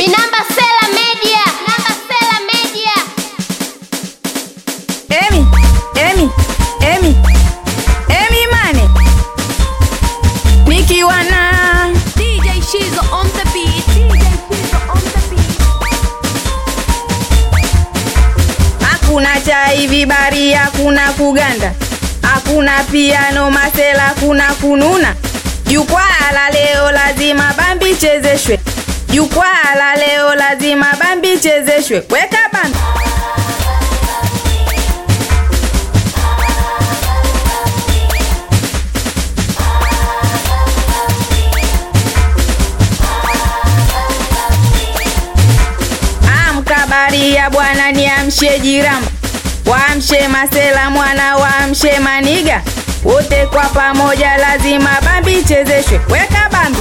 Minamba Sela Media. Namba Sela Media. Emi, Emi, Emi, Emi Mane, nikiwa na DJ Shizo on the beat. DJ Shizo on the beat. hakuna chai vibari, hakuna kuganda, hakuna piano masela, hakuna kununa. Jukwaa la leo lazima bambi chezeshwe, jukwaa la leo lazima bambi chezeshwe. Weka bambi Amka baria bwana, niamshe jiramba, waamshe masela mwana, waamshe maniga, wote kwa pamoja lazima bambi chezeshwe. Weka bambi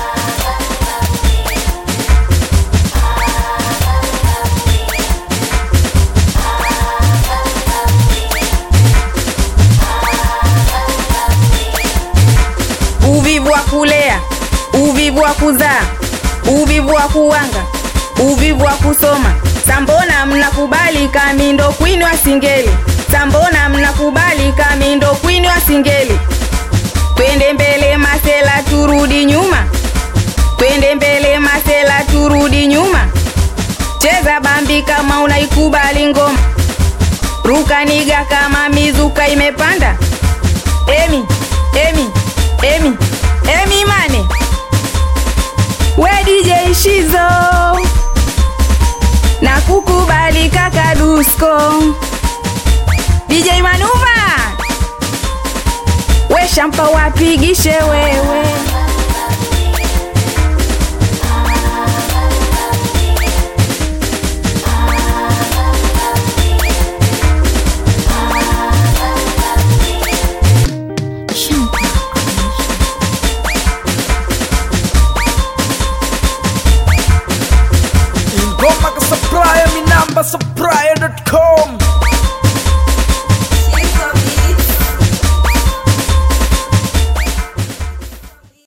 uvivu wa kulea, uvivu wa kuzaa, uvivu wa kuwanga, uvivu wa kusoma. Sambona mnakubali kamindo kwini wa singeli, sambona mnakubali kamindo kwini wa singeli. Twende mbele masela, turudi nyuma, twende mbele masela, turudi nyuma. Cheza bambi kama unaikubali ngoma, ruka niga kama mizuka imepanda. Emi, Emi, Emi, Emi Mane, we DJ Shizo na kukubali kaka Dusko, DJ Manuva, we shampa wapigishe wewe